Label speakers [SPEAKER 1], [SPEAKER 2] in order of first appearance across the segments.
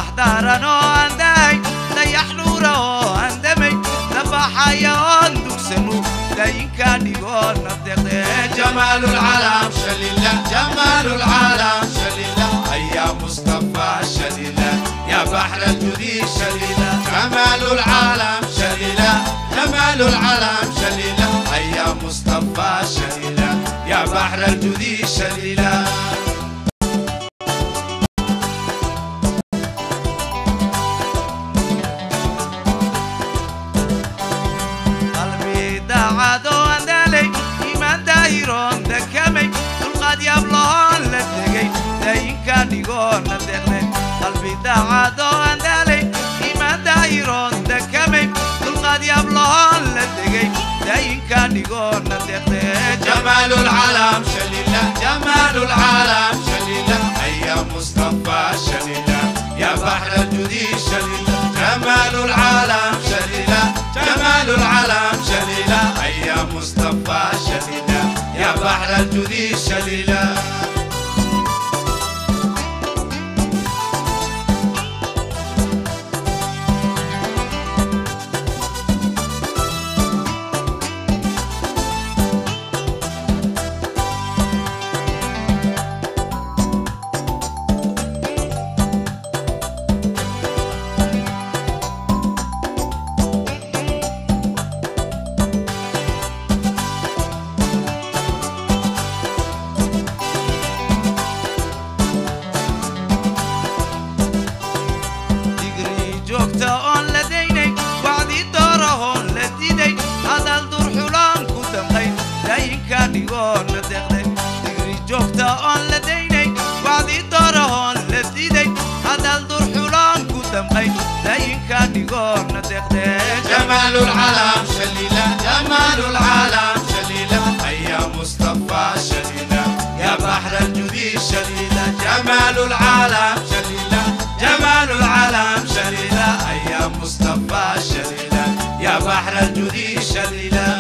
[SPEAKER 1] ubax daaran oo aan dahay dayax nuura oo aan damay dabaxaya oon dugsanu dayinka dhigoona deqdee
[SPEAKER 2] جمال العالم شليلة جمال العالم شليلة يا مصطفى شليلة يا بحر الجودي شليلة جمال العالم شليلة جمال العالم شليلة يا مصطفى شليلة يا بحر الجودي شليلة
[SPEAKER 1] qalbi daacad oo aan daalay iimaan daahiroon dekamay dulqaad yaabloon la tegay dayinka dhigoona deqde qalbi daacad oo aan daalay iimaan daahiroon dekamay dulqaad yaabloon la tegay dayinka dhigoona deqde
[SPEAKER 2] جمال العالم شليلة جمال العالم شليلة يا مصطفى شليلة يا بحر الجودي شليلة جمال العالم شليلة جمال العالم شليلة يا مصطفى شليلة يا بحر الجودي شليلة
[SPEAKER 1] digrii joogta oon la daynay wacdii doorahoon la diday hadal durxulaan ku damqay dayinka dhigoona deqde digrii joogta oon la daynay wacdii doorahoon la diday hadal durxulaan ku damqay dayinka dhigoona deqde
[SPEAKER 2] جمال العالم شليلة جمال العالم شليلة يا مصطفى شليلة يا بحر الجودي شليلة جمال العالم شليلة جمال العالم شليلة يا مصطفى شليلة يا بحر الجودي شليلة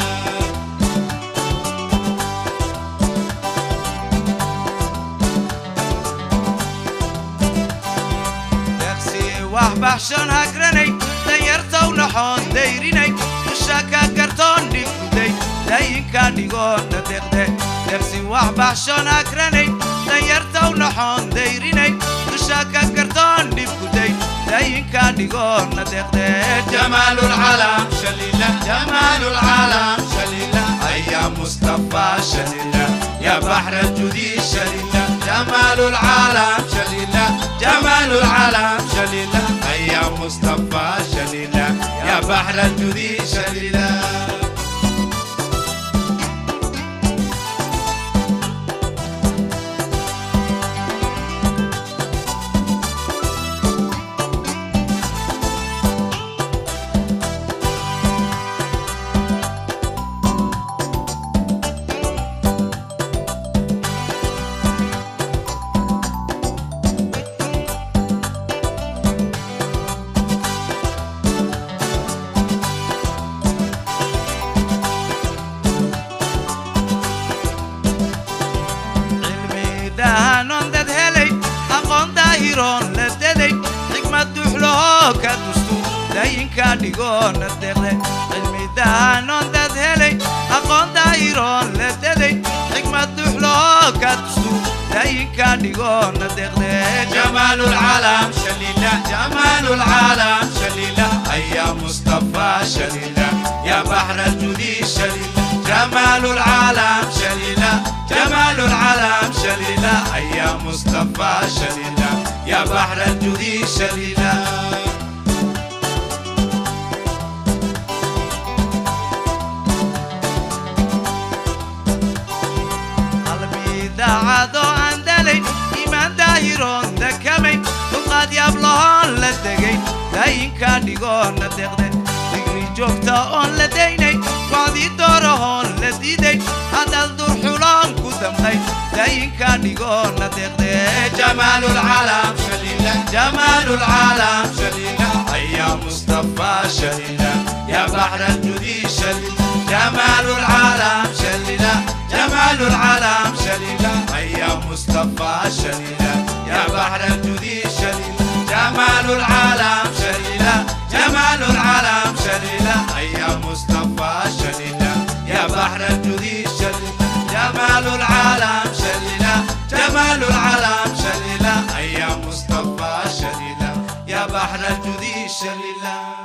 [SPEAKER 1] deeqsi wax baxshan hagranay danyartaw naxoon dayrinay dusha ka gartoon dhibkuday dayinka dhigoona deqde deeqsi wax baxshan hagranay danyartaw naxoon dayrinay dusha ka gartoon dhibkuday dayinka dhigoona deqde
[SPEAKER 2] جمال العالم شليلة جمال العالم شليلة يا مصطفى شليلة يا بحر الجودي شليلة جمال العالم شليلة جمال العالم شليلة يا مصطفى شليلة يا بحر الجودي شليلة
[SPEAKER 1] cilmi dahanoon dad helay aqoon daahiroon la daday xikmad duxlahoo ka dustu dayinka dhigoona deqde cilmi dahanoon dad helay aqoon daahiroon la daday xikmad duxlahoo ka dustu dayinka dhigoona deqde
[SPEAKER 2] جمال العالم شليلة جمال العالم شليلة يا مصطفى شليلة يا بحر الجودي شليلة جمال العالم شليلة جمال العالم شليلة يا مصطفى شليلة يا بحر الجودي شليلة
[SPEAKER 1] qalbi daacadoo aan dalay iimaan daahiroon dekamay dulqaad yaablahoon la degay daayinka dhigoona deqde digri joogta oon la daynay wacdii doorahoon la diiday hadal durxuloon ku damqay daayinka dhigoona deqde
[SPEAKER 2] جمال العالم شليلة جمال العالم شليلة يا مصطفى شليلة يا بحر الجودي شليلة جمال العالم شليلة جمال العالم شليلة يا مصطفى شليلة يا بحر الجودي شليلة جمال شليلة